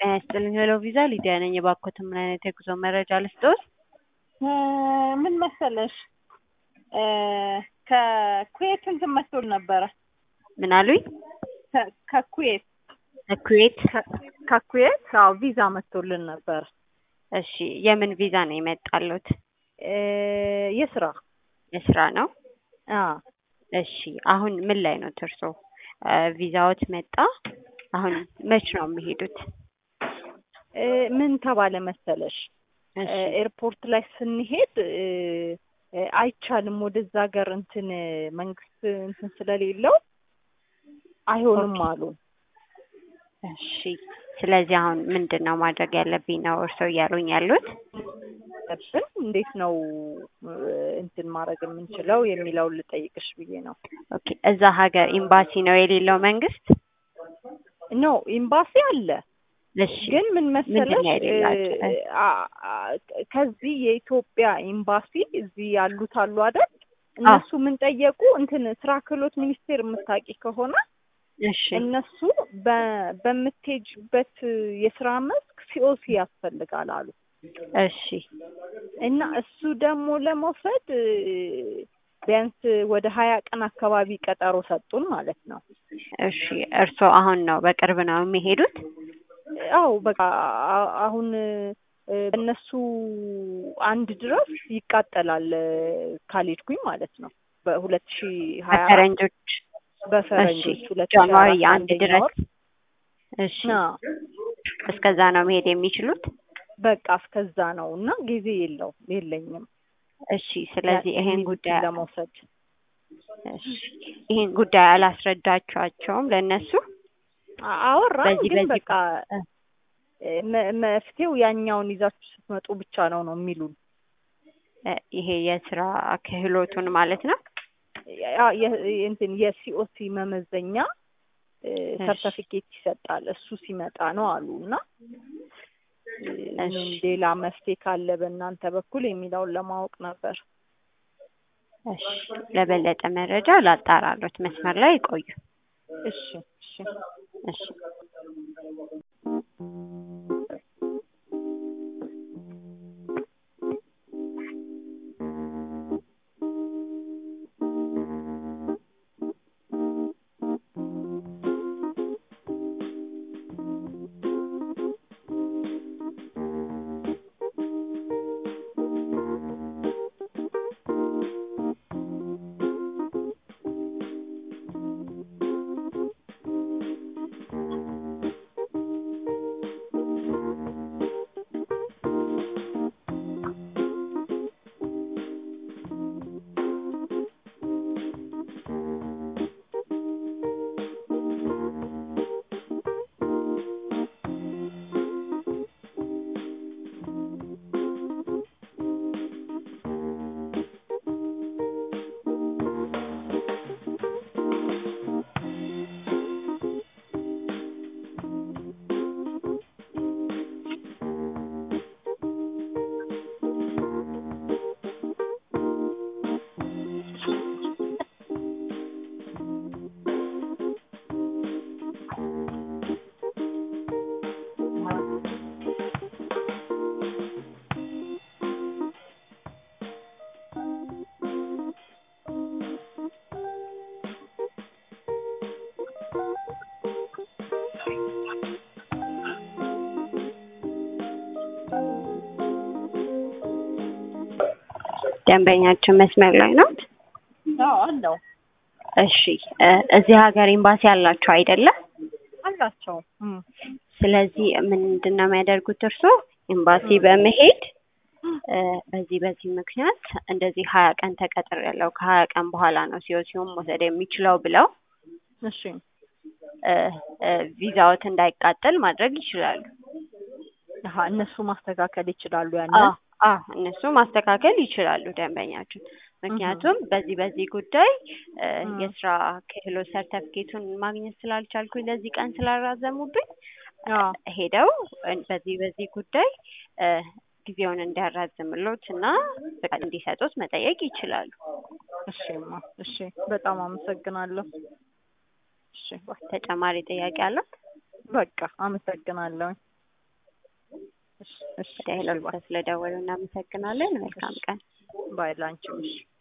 ጤና ይስጥልኝ ሄሎ ቪዛ ሊዲያ ነኝ። የባኮትን ምን አይነት የጉዞ መረጃ ልስጥዎት? ምን መሰለሽ ከኩዌት እንትን መጥቶል ነበረ። ምን አሉኝ? ከ- ከኩዌት ኩዌት። ከኩዌት አዎ ቪዛ መጥቶልን ነበር። እሺ የምን ቪዛ ነው የመጣሉት? የስራ የስራ ነው። አዎ እሺ አሁን ምን ላይ ነው እርሶ? ቪዛዎት መጣ። አሁን መች ነው የሚሄዱት? እ፣ ምን ተባለ መሰለሽ እሺ ኤርፖርት ላይ ስንሄድ እ፣ እ፣ አይቻልም ወደዛ ሀገር እንትን መንግስት እንትን ስለሌለው አይሆንም አሉ። እሺ ስለዚህ አሁን ምንድን ነው ማድረግ ያለብኝ ነው እርሶ እያሉኝ ያሉት? ለብን እንዴት ነው እ፣ እንትን ማድረግ የምንችለው የሚለውን ልጠይቅሽ ብዬ ነው። ኦኬ እዛ ሀገር ኤምባሲ ነው የሌለው መንግስት? ኖ ኤምባሲ አለ እሺ ግን ምን ምንድን መሰለሽ ነው የሌላቸው? እ፣ አ- አ- ከዚህ የኢትዮጵያ ኤምባሲ እዚህ ያሉት አሉ አይደል? እነሱ ምን ጠየቁ እንትን ስራ ክህሎት ሚኒስቴር የምታውቂ ከሆነ እሺ እነሱ በ- በምትሄጅበት የስራ መስክ ሲኦሲ ያስፈልጋል አሉ እሺ እና እሱ ደግሞ ለመውሰድ እ፣ ቢያንስ ወደ ሀያ ቀን አካባቢ ቀጠሮ ሰጡን ማለት ነው። እሺ እርሶ አሁን ነው በቅርብ ነው የሚሄዱት? አው በቃ አ- አሁን እ፣ በእነሱ አንድ ድረስ ይቃጠላል እ፣ ካልሄድኩኝ ማለት ነው በሁለት ሺ ሀያ አራት በፈረንጆች በፈረንጆች እሺ ሁለት ሺ ሀያ ጃንዋሪ አራት አንድ አንደኛ ድረስ ወር እሺ አዎ፣ እስከዛ ነው መሄድ የሚችሉት? በቃ እስከዛ ነው እና ጊዜ የለው የለኝም እሺ ስለዚህ ይሄን የሚሉትን ጉዳይ ለመውሰድ እሺ ይሄን ጉዳይ አላስረዳችኋቸውም ለእነሱ? አ- አወራን በዚህ ግን በዚህ በቃ እ፣ መ- መፍትሄው ያኛውን ይዛችሁ ስትመጡ ብቻ ነው ነው የሚሉን እ፣ ይሄ የስራ ክህሎቱን ማለት ነው? ያ- የ- እንትን የሲኦሲ መመዘኛ እ፣ እሺ። ሰርተፊኬት ይሰጣል እሱ ሲመጣ ነው አሉ እና እ፣ ምን እሺ። ሌላ መፍትሄ ካለ በእናንተ በኩል የሚለውን ለማወቅ ነበር። እሺ ለበለጠ መረጃ ላጣራሎት መስመር ላይ ይቆዩ። እሺ እሺ እሺ ደንበኛችን መስመር ላይ ነው? አዎ አለው እሺ እ፣ እዚህ ሀገር ኤምባሲ አላቸው አይደለም? አላቸው እም። ስለዚህ ምንድን ነው የሚያደርጉት እርስዎ ኤምባሲ በመሄድ እ፣ በዚህ በዚህ ምክንያት እንደዚህ ሀያ ቀን ተቀጥር ያለው ከሀያ ቀን በኋላ ነው ሲኦሲውን መውሰድ የሚችለው ብለው እሺ እ፣ እ፣ ቪዛዎት እንዳይቃጠል ማድረግ ይችላሉ። አሀ እነሱ ማስተካከል ይችላሉ አ ያንን አ እነሱ ማስተካከል ይችላሉ ደንበኛችን። ምክንያቱም በዚህ በዚህ ጉዳይ እ፣ እም። የስራ ክህሎት ሰርተፍኬቱን ማግኘት ስላልቻልኩኝ ለዚህ ቀን ስላራዘሙብኝ አዎ ሄደው እ፣ በዚህ በዚህ ጉዳይ እ፣ ጊዜውን እንዲያራዝምሎት እና ፍቃድ እንዲሰጡት መጠየቅ ይችላሉ። እሺማ እሺ በጣም አመሰግናለሁ። እሺ ባይ። ተጨማሪ ጥያቄ አለው? በቃ አመሰግናለሁ። እሺ እሺ ወደ ሄሎ እሺ፣ ባይ ስለደወሉ እናመሰግናለን። መልካም ቀን። ባይ ላንቺም እሺ